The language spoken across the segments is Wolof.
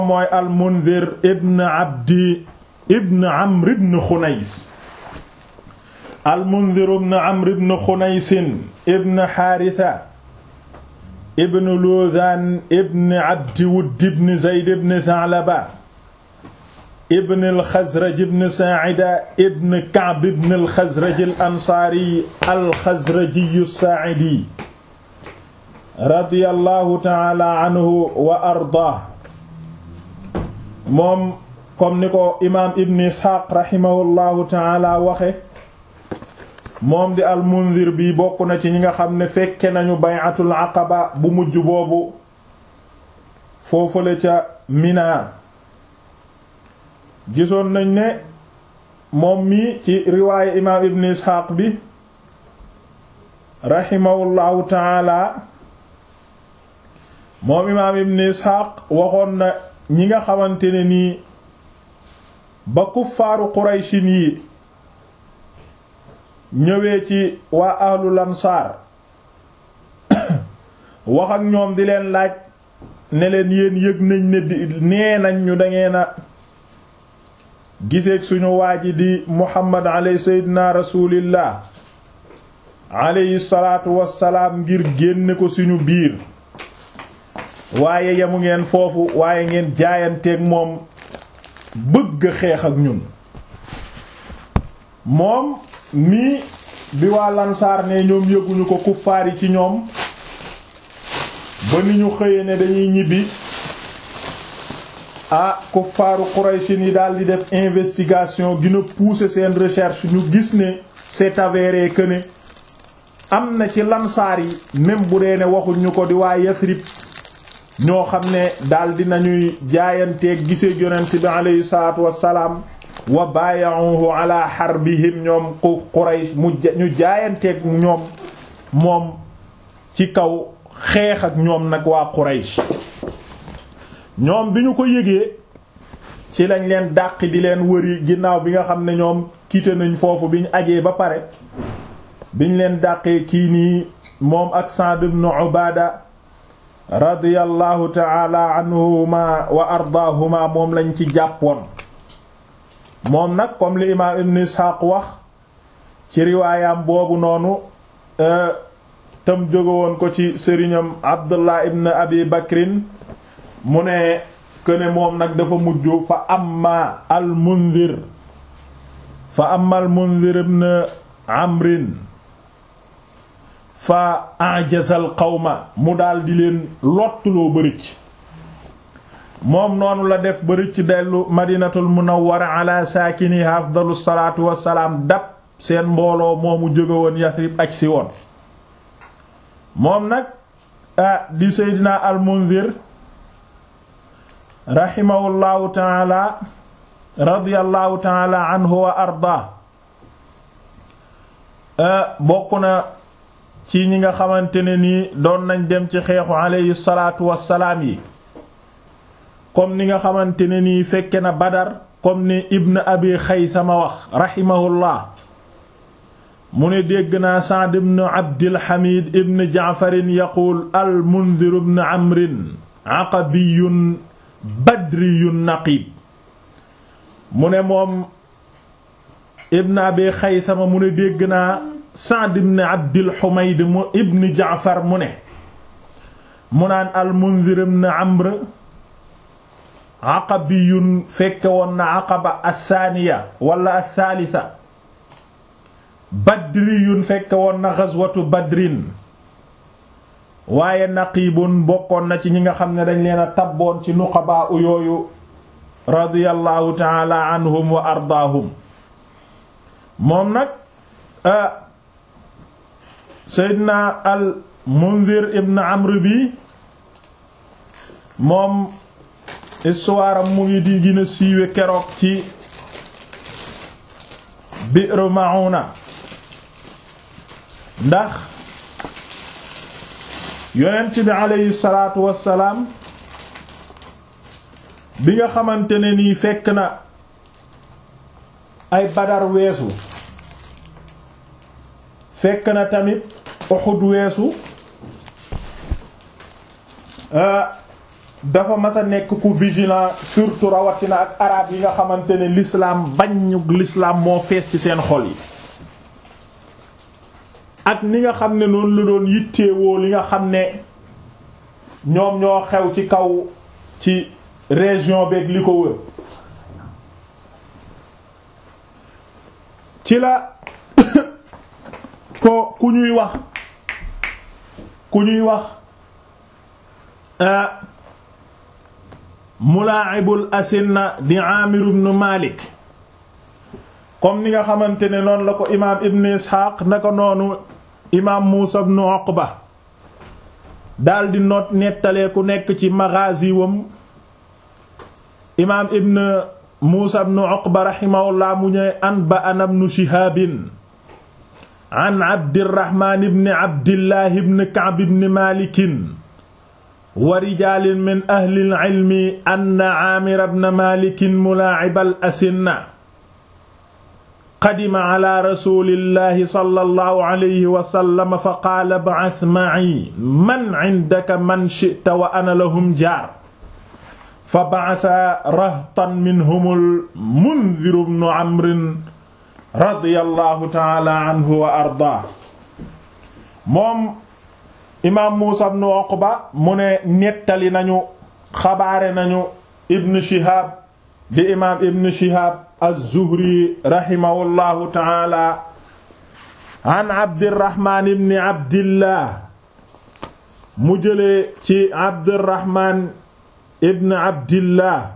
mooy almundir ibn abdi ibn amr ibn xunays almundir ibn amr ibn xunaysin ibn xaarisa ibn luuzaan ibn abdi wudd ibn zayd ibn thalaba ibn alxazraj ibn saacida ibn kacb ibn alxazraj alansaari alxazrajiyu saacidi radiyallahu taala anhu wa ardaah moom comme ni ko imaam ibn isxaaq rahimahullahu taala waxe moom di almundir bi bokk na ci ñi nga xam ne fekke nañu bay'atul aqaba bu mujj boobu foofale ca mina gisoon nañ ne moom mi ci riwaaye imaam ibn isxaaq bi rahimahullahu taala moom imaam ibn isxaaq waxoon na ñi nga xamante ne nii ba kuffaaru qurayshin yi ñëwee ci waa ahlul ansaar wax ak ñoom di leen laaj ne leen yéen yëg nañ ne di nee nañ ñu dangeen a giseeg suñu waa ji di muhammad aley seydina rasulillah aleyhi salaatu wassalaam ngir génne ko suñu biir waaye yamu ngeen foofu waaye ngeen jaayanteeg moom bëgg xeex ak ñun moom nii bi waa lansaar ne ñoom yëguñu ko kuffaar yi ci ñoom ba ni ñu xëyee ne dañuy ñibbi ah kuffaaru Quraysin yi daal di def investigation gën a pousser seen recherche ñu gis ne c'est avéré que ne am na ci lansaar yi même bu dee ne waxuñu ko di waa Yathrib ñoo xam ne daal di nañuy jaayanteeg gisee yonent bi aleyhi salaatu wassalaam wa baaya'uhu ala harbihim ñoom Quraysh mu ñu jaayanteeg ñoom moom ci kaw xeex ak ñoom nag waa Quraysh ñoom bi ñu ko yëgee ci lañ leen dàq di leen wëri ginnaaw bi nga xam ne ñoom quitté nañ foofu bi ñu ajee ba pare biñ leen dàqee kii nii moom ak Sa'd ibn Ubaada radiyallahu ta'ala anhuma wa ardaahuma moom lañ ci jàppoon moom nag comme li imaam ibn Isxaaq wax ci riwaayam boobu noonu tam jóge woon ko ci sëriñam Abdullah ibn Abi Bakrin mu ne këne moom nag dafa mujj fa amma al Munzir fa amma al Munzir ibn Amrin fa ajazal qawma mu daal di leen lottuloo bërëcc moom noonu la def bërëcc dellu madinatul munawwara ala saakini afdalu salaatu wassalaam dab seen mbooloo moomu jóge woon Yasrib aj si woon moom nag ah di seydina al munzir rahimahullahu taala radiyallahu taala anhu wa arda bokk na ci ñi nga xamante ne nii doon nañ dem ci xeexu alayhi salaatu wassalaam yi comme ni nga xamante ne nii fekke na badar comme ni ibn abi xaysama wax rahimahullah mu ne dégg naa Sa'd ibn Abdil Hamid ibn Ja'farin yaquul al Mundhir ibn Amrin aqabiyyun badriyyun naqib mu ne moom ibn abi xaysama mu ne dégg naa Sa'd ibn Abdil Humayd mu ibn Ja'far mu ne mu naan al Mundhir ibn Amr aqabiyun fekke woon na aqaba athaniya wala athalitha badriyun fekke woon na ghazwatu badrin waaye naqibun bokkoon na ci ñi nga xam ne dañ leen a tabboon ci nuqabaa u yooyu radiyallahu taala anhum wa ardaahum moom nag seydina al munzir ibn amr bi moom histoire am mu ngi di gën a siiwe keroog ci Bi'r Ma'una ndax yonent bi aleyhi salaatu wassalaam bi nga xamante ne nii fekk na ay Badar weesu fekk na tamit Uhud weesu dafa mas a nekk ku vigilant surtout rawatina ak arab yi nga xamante ne l'islam bañu l'islam moo fees ci seen xol yi ak ni nga xam ne noonu la doon yitteewoo li nga xam ne ñoom ñoo xew ci kaw ci région beeg li ko wër ci la ko ku ñuy wax ku ñuy wax mulaa'ibul asinna di Aamir ibn Malik comme ni nga xamante ne noonu la ko imaam Ibn Ishaq naka noonu imaam Muusa ibn Uqba daldi noot nettalee ku nekk ci maghazi wam imaam Ibn Muusa ibn Uqba rahimahullah mu ñëw anba'ana ibn Shihaab an Abdirrahmaan ibn Abdillah ibn Ka'b ibn Maalik wa rijaalin min ahlil ilmi anna Aamir ibn Maalik mulaa'ibal asinna qadima ala rasuulillahi sallallahu alayhi wa sallam fa qaala ib'ath ma'i man 'indaka man shi'ta wa ana lahum jaar fa ba'atha rahtan minhumul Mundhir ibn Amr radiyallahu ta'ala anhu wa ardaa moom imaam Muusa ibn Uqba mu ne nettali nañu xabaare nañu Ibn Shihab di imaam Ibn Shihab az-Zuhri rahimahullahu ta'ala an Abdirrahman ibn Abdillah mu jëlee ci Abdirrahman ibn Abdillah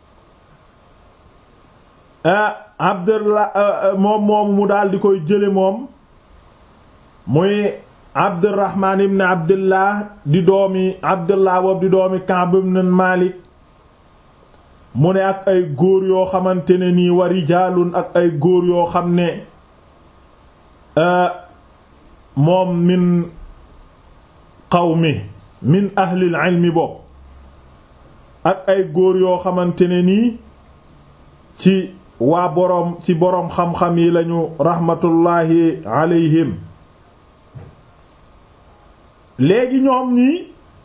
Abdillah moom moom mu daal di koy jële moom muy Abdurrahman ibn Abdillah di doomi Abdillah boobu di doomi Ka'b ibn Malik mu ne ak ay góor yoo xamante ne nii wa rijaalun ak ay góor yoo xam ne moom min qawmi min ahlil ilmi bopp ak ay góor yoo xamante ne nii ci waa boroom ci boroom xam-xam yi lañu raxmatullaahi alayhim léegi ñoom ñii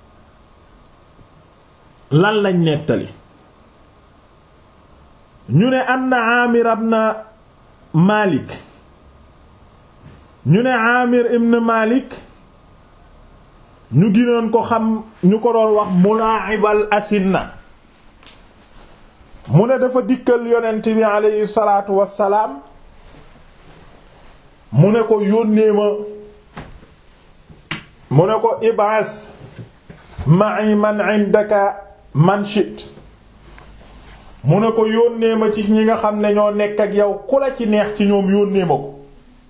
lan lañ nettali ñu ne anna Aamir ibn Malik ñu ne Aamir ibn Malik ñu ginoon ko xam ñu ko doon wax mulaa'ibal asinna mu ne dafa dikkal yonent bi aleyhi salaatu wassalaam mu ne ko yónnee ma mu ne ko ib'as ma'i man 'indaka man shit mu ne ko yónnee ma ci ñi nga xam ne ñoo nekk ak yow ku la ci neex ci ñoom yónnee ma ko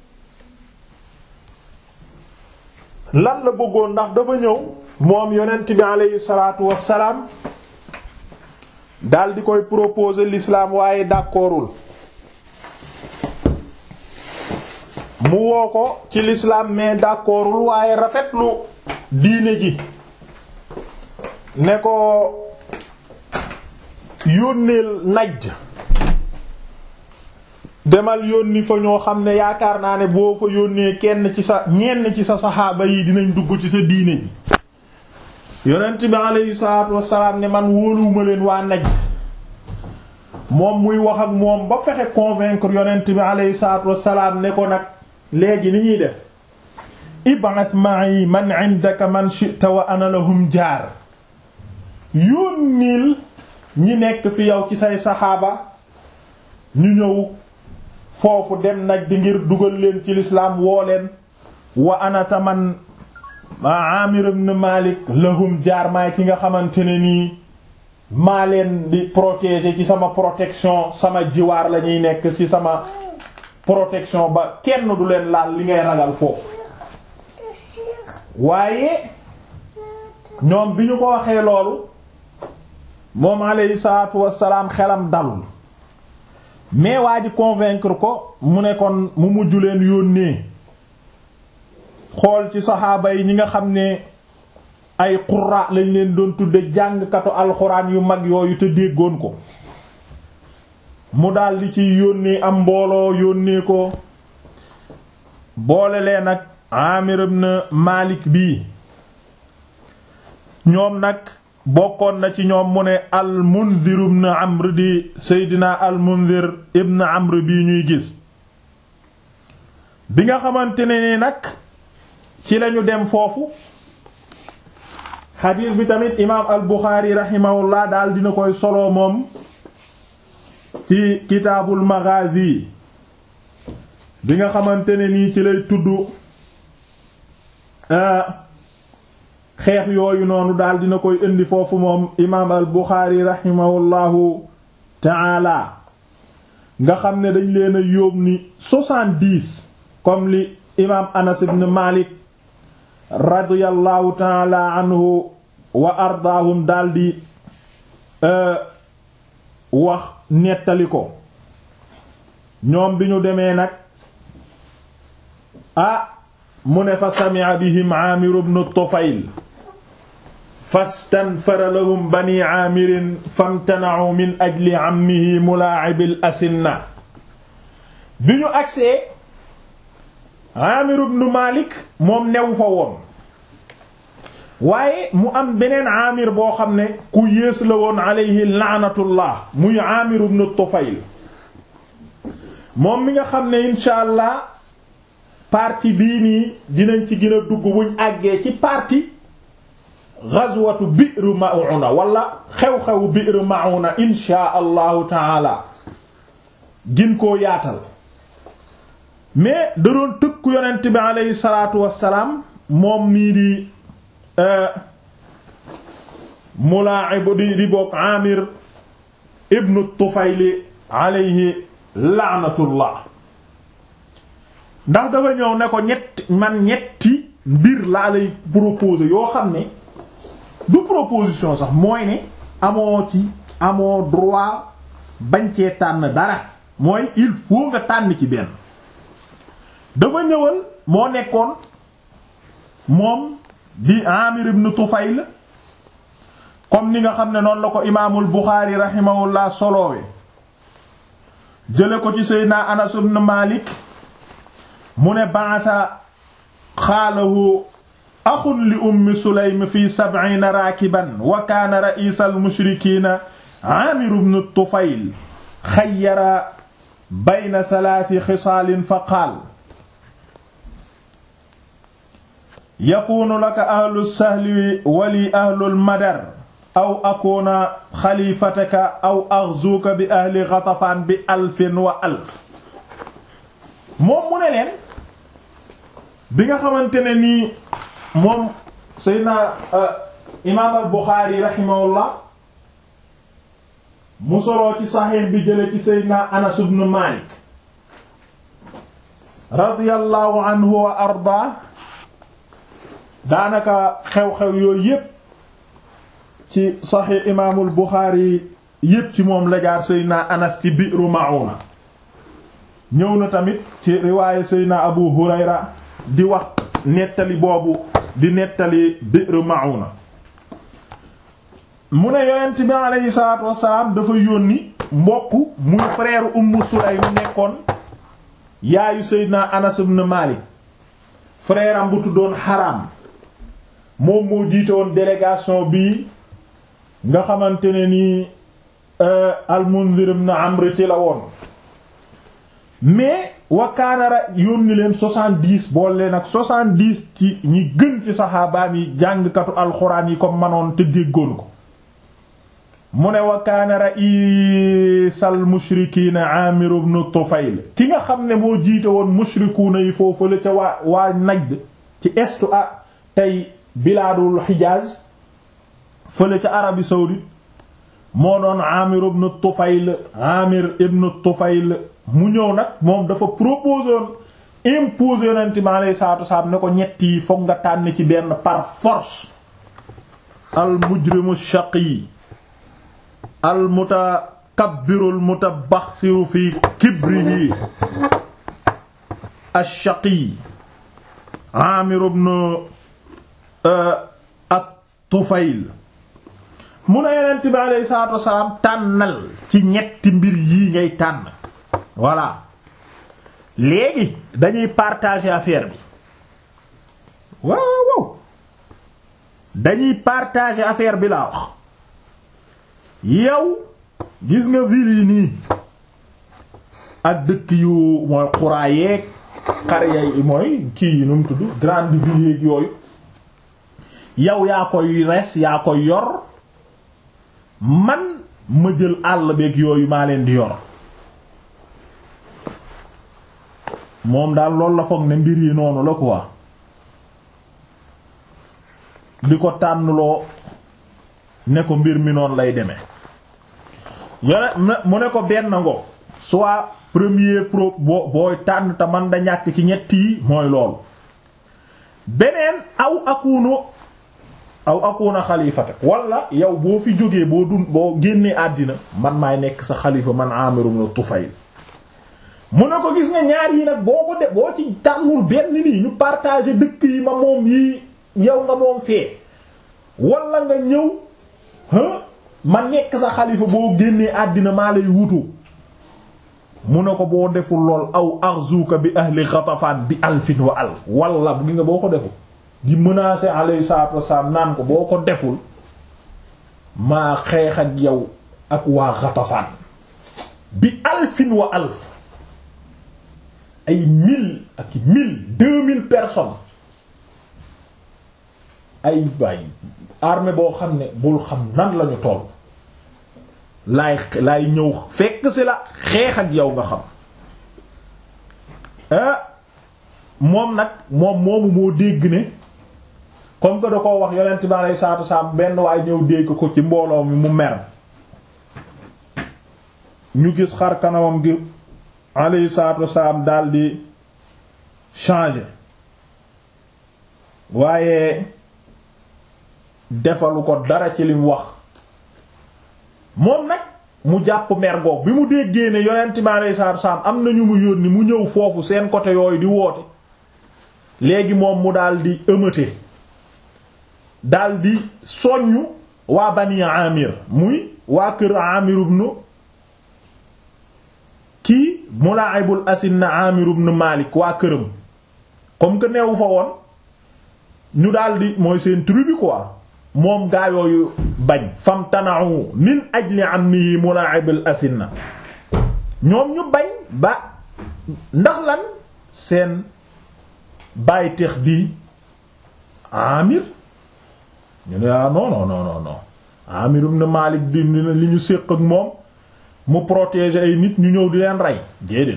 lan la bëggoon ndax dafa ñëw moom yonent bi aleyhi salaatu wassalaam dal di koy proposer l'islam waaye d'accordul mu woo ko ci l'islam mais d'accordul waaye rafetlu diine ji ne ko yónneel Najd demal yónni fa ñoo xam ne yaakaar naa ne boo fa yónnee kenn ci sa ñenn ci sa saxaaba yi dinañ dugg ci sa diine ji yonent bi aleyhi salaatu wassalaam ne man wóoluwuma leen waa Najd moom muy wax ak moom ba fexe convaincre yonent bi aleyhi salaatu wassalaam ne ko nag léegi ni ñuy def ib'ath ma'i man 'indaka man shi'ta wa ana lahum jaar yónnil ñi nekk fi yow ci say saxaaba ñu ñëw foofu dem nag di ngir dugal leen ci lislaam woo leen wa anata man Amir ibn Malik lahum jaar maay ki nga xamante ne nii maa leen di protéger ci sama protection sama jiwaar la ñuy nekk ci sama protection ba kenn du leen laal li ngay ragal foofu waaye ñoom bi ñu ko waxee loolu moom alayhi salaatu wassalaam xelam dalul mais waa ji convaincre ko mu ne kon mu mujj leen yónnee xool ci saxaaba yi ñi nga xam ne ay qurra lañ leen doon tudde jàngkatu alxuraan yu mag yooyu te déggoon ko mu daldi ci yónnee am mbooloo yónnee ko boole leen ak Amir ibn Malik bii ñoom nag bokkoon na ci ñoom mu ne al mundir ibn amr di seydina al mundir ibn amr bii ñuy gis bi nga xamante ne ni nag ci lañu dem foofu xadiis bi tamit imaam al buxaari raximahullah daal dina koy solo moom ci kitaabul maghazi bi nga xamante ne nii ci lay tudd xeex yooyu noonu daal dina koy indi foofu moom imaam al buxaari raximahullahu taala nga xam ne dañ leen a yóbbu ni soixante-dix comme li imaam anas ibn malik radiyallahu taala anhu wa ardaahum daldi wax nettali ko ñoom bi ñu demee nag ah mu ne fa sami'a bihim aamir ibn tufayl fastanfara lahum bani aamirin famtana'u min ajli ammihi mulaa'ibil asinna bi ñu agsee aamir ibn malik moom new fa woon waaye mu am beneen aamir boo xam ne ku yées la woon alayhi laanatullah muy aamir ibn tufayl moom mi nga xam ne insha allah partie bii nii dinañ ci gën a dugg buñ àggee ci partie ghazwatu bi'r ma'una wala xew-xewu bi'r ma'una insha allahu taala gin koo yaatal mais da doon tëkku yonent bi aleyhi salaatu wassalaam moom nii di mulaa'ib di di bokk Amir ibnu Tufayli alayhi laanatullah ndax dafa ñëw ne ko ñett man ñetti mbir laa lay proposer yoo xam ne du proposition sax mooy ne amoo ci amoo droit bañ cee tànn dara mooy il faut nga tànn ci benn dafa ñëwal moo nekkoon moom di Amir ibn Tufayl comme ni nga xam ne noonu la ko imaamul Buxaari rahimahullah soloowe jële ko ci Seydina Anas ibn Malik mu ne ba'atha xaalahu axun li ummi Sulaym fi sab'iina raakiban wa kaana ra'iisal mushrikiina Aamir ibn Tufayl xayyara bayna thalaati xisaalin fa qaal yakuunu laka ahlu sahli wali ahlul madar aw akuuna xalifataka aw axzuuka bi ahli Ghatafaan bi alfin wa alf moom mu ne leen bi nga xamante ne nii moom Seydina imaam al Buxaari rahimahullah mu soloo ci saxiix bi jële ci Seydina Anas ibn Maalik radiyallahu anhu wa ardaa daanaka xew-xew yooyu yépp ci saxiix imaamul Buxaari yépp ci moom la jaar Seydina Anas ci Bi'ru Ma'una ñëw na tamit ci riwaaye Seydina Abu Hurayra di wax nettali boobu di nettali Bi'ru Ma'una mu ne yonent bi aleyhi salaatu wassalaam dafa yónni mbokk muy frère Ummu Sulaym nekkoon yaayu Seydina Anas ibn Malik frère am bu tuddoon Haram moom moo jiite woon délégation bii nga xamante ne nii al-Mundhir ibn Amr ci la woon mais wakaanara yónni leen soixante-dix bool leen ak soixante-dix ci ñi gën ci saxaabaam yi jàngkatu alxuraan yi ko manoon te déggoon ko mu ne wakaana raisal mushrikiina Aamir ibn Tufayl ki nga xam ne moo jiite woon mushrikuuna yi foofu la ca waa waa Najd ci estu a tey bilaadul Hijaaz fële ca Arabie saoudite moo doon Aamir ibn Tufayl Aamir ibn Tufayl mu ñëw nag moom dafa proposé woon imposer yonent mi alayhi salaatu wasalaam ne ko ñett yi fokk nga tànn ci benn par force al mujrimu shaqi al mutakabbiru al mutabaxiru fi kibrihi ash-shaqi Aamir ibn at-Tufayl mu ne yonent bi alayhi salaatu wasalaam tànnal ci ñetti mbir yii ngay tànn voilà léegi dañuy partager affaire bi waaw waaw dañuy partager affaire bi laa wax yow gis nga ville yi nii ak dëkk yu mooy xuraa yeeg xare yi mooy kii yi nu mu tudd grande ville yeeg yooyu yow yaa koy res yaa koy yor man ma jël àll beeg yooyu maa leen di yor moom daal loolu la foog ne mbir yi noonu la quoi di ko tànnloo ne ko mbir mi noonu lay demee yone mu ne ko benn ngo soit premier pro boo booy tànn te man da ñàkk ci ñett yi mooy loolu beneen aw akunu aw akuna xalifata wala yow boo fi jógee boo dun boo génnee àddina man maay nekk sa xalifa man Amir ibn Tufayl mu ne ko gis nga ñaar yi nag boo ko de boo ci tànnul benn nii ñu partager dëkk yi ma moom yi yow nga moom fee wala nga ñëw ma nekk sa xalifa boo génnee àddina maa lay wutu mu ne ko boo deful lool aw arzuka bi ahli Ghatafan bi alfin wa alf wala bu gi nga boo ko deful di menacer alayhi salatu wassalam naan ko boo ko deful maa xeex ak yow ak waa Ghatafan bi alfin wa alf ay mille ak mille deux mille personnes ay bay armée boo xam ne bul xam nan lañu toll laay laay ñëw fekk si la xeex ak yow nga xam ah moom nag moom moomu moo dégg ne comme que da koo wax yonent bi alayhi salaatu wasalaam benn waaye ñëw dégg ko ci mbooloo mi mu mer ñu gis xar kanamam gi alayhi salaatu wasalaam daldi changer waaye defalu ko dara ci lim wax moom nag mu jàpp mergoog bi mu déggee ne yonent bi alayhi salaatu wasalaam am na ñu mu yónni mu ñëw foofu seen côté yooyu di woote léegi moom mu daldi ëmëte daldi soññu waa bani amir muy waa kër amir ibn kii mulaa'ibul asinna amir ibn malik waa këram comme que neewu fa woon ñu daldi mooy seen tribu quoi moom gaa yooyu bañ fam tana'u min ajli ammihi mulaa'ibul asinna ñoom ñu bañ ba ndax lan seen bàyyi tex di amir ñu ne ah non non non non Amir ibn Malik di li ñu séq ak moom mu protéger ay nit ñu ñëw di leen rey déedéet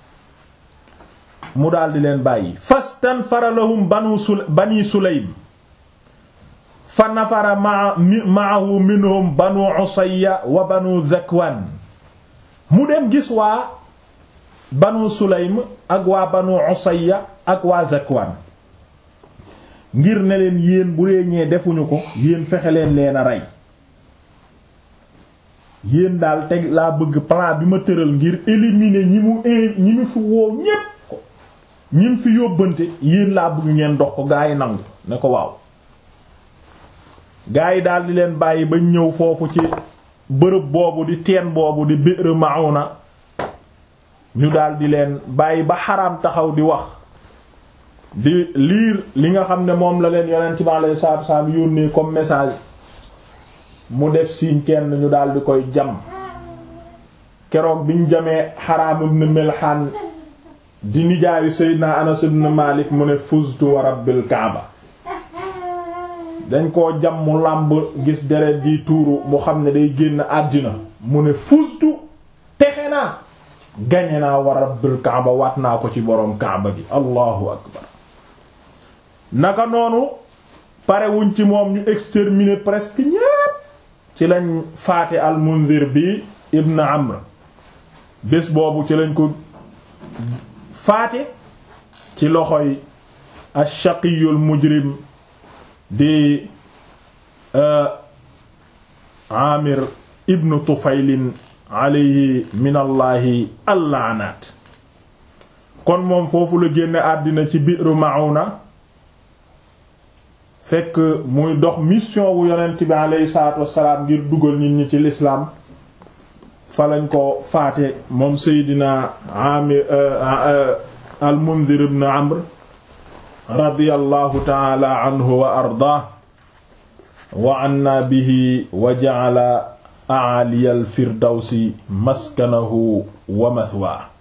mu daal di leen bàyyi fastanfara lahum banu sul bani Sulaym fa nafara ma ma'ahu minhum banu Usayya wa banu Zakwan mu dem gis waa banu Sulaym ak waa banu Usayya ak waa Zakwan ngir ne leen yéen bu dee ñee defuñu ko yéen fexe leen leen a rey yéen daal teg laa bëgg plan bi ma tëral ngir éliminer ñi mu ñi mu fi woo ñépp ko ñi mu fi yóbbante yéen laa bëgg ngeen dox ko gaa yi nangu ne ko waaw gaa yi daal di leen bàyyi ba ñëw foofu ci bërëb boobu di teen boobu di Bi'r Ma'una ñu daal di leen bàyyi ba xaraam taxaw di wax di liir li nga xam ne moom la leen yonent bi alayhi salaatu wasallam yónnee comme message mu def signe kenn ñu daal di koy jam keroog biñ jamee Haraam ibn Milhan di nijaayu Seydina Anas ibn Malik mu ne fuztu wa rabbil Kaaba dañ koo jam mu làmb gis deret di tuuru mu xam ne day génn àddina mu ne fuztu texe naa gañe naa wa rabbil Kaaba waat naa ko ci boroom Kaaba gi allahu akbar naka noonu pare wuñ ci moom ñu exterminer presque ñépp ci lañ faate al Munzir bi ibn Amr bés boobu ci lañ ko faate ci loxoy ash-shaqiyul mujrim di Amir ibn Tufaylin alayhi min allahi allaanaat kon moom foofu la génne àddina ci Bi'r Ma'una fekk muy dox mission wu yonent bi aleyhi salaatu wassalaam ngir dugal nit ñi ci lislaam fa lañ ko faate moom Seydina Amir al Mundhir ibn Amr radiyallahu taala anhu wa ardaa wa anna bihi wa ja'ala a'aliyal firdawsi maskanahu wa mathwaa